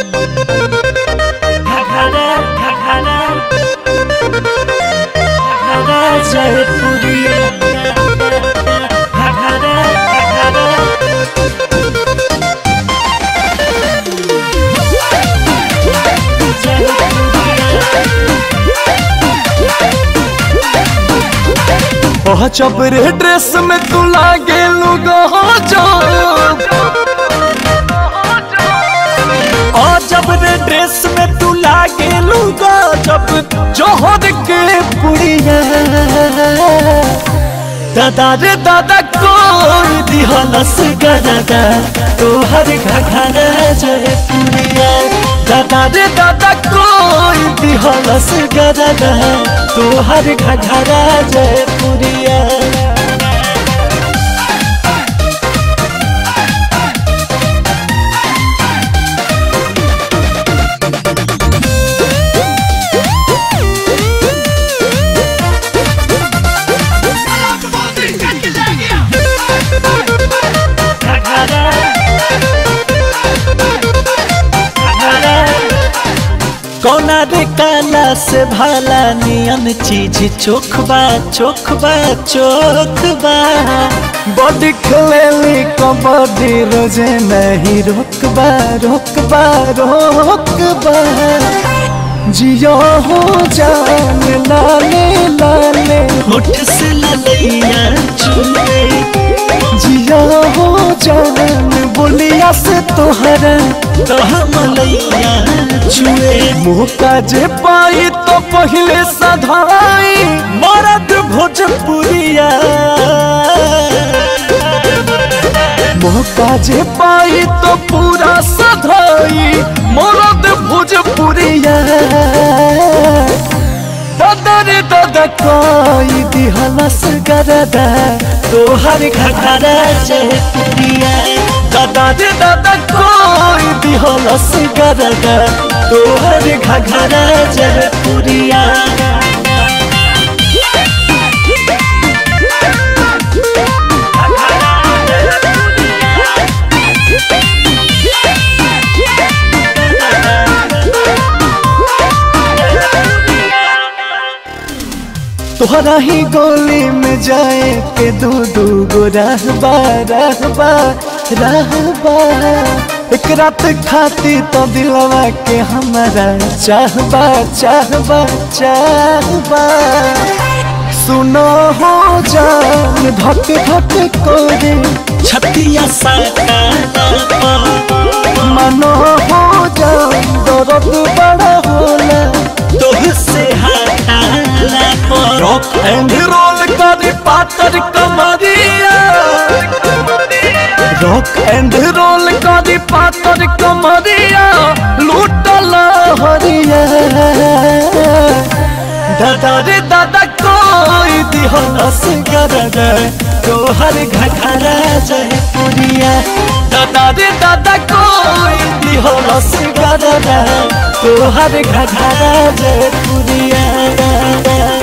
घघरा घघरा घघरा जयपुरिया घघरा घघरा ओह चबरे ड्रेस में तू लागे लुगा जो ओ जब रे ड्रेस में तू लागे लूगा जब जोहर के पुड़िया दादा रे दादा कोई दिहलस गरदा तोहर घघरा जय पुड़िया दादा रे दादा कोई दिहलस गरदा तोहर घघरा जय पुड़िया कौना रे काला से भाला नियन चीज चोखबा चोखबा चोखबा बॉडी खेलेली कबड्डी रोजे नहीं रोकबा रोकबा रोकबा जियो हो जान लाले लाले होठ से ललैया चुले जियो हो जान बोलिया से तोहरा तो मलैया चुए मुँह का जे पाई तो पहले सधाई मरद भोजपुरिया मौका जे पाई तो पूरा सधाई मरद भोजपुरिया दादा रे दादा कोई दिहलस गरदा तोहर घघरा जयपुरिया दादा रे दादा कोई दिहलस गरदा तोहर घघरा जयपुरिया तोहरा ही गोली में जाए के दू दू गो रहबा रहबा रहबा एक रात खाती तो दिलवा के हमारा चाहबा चाहबा चाहबा सुनो हो जान धक धक कोरे छतिया साटा मनो हो जान दर्द बड़ा होला तोहसे हटाला पर रॉक एंड रोल करे पातर कमरिया रॉक एंड रोल करे पातर कमरिया लूटल हरिया दादा रे दादा कोई दिहलस गरदा तोहर घघरा जयपुरिया दादा रे दादा कोई दिहलस गरदा तोहर घघरा जयपुरिया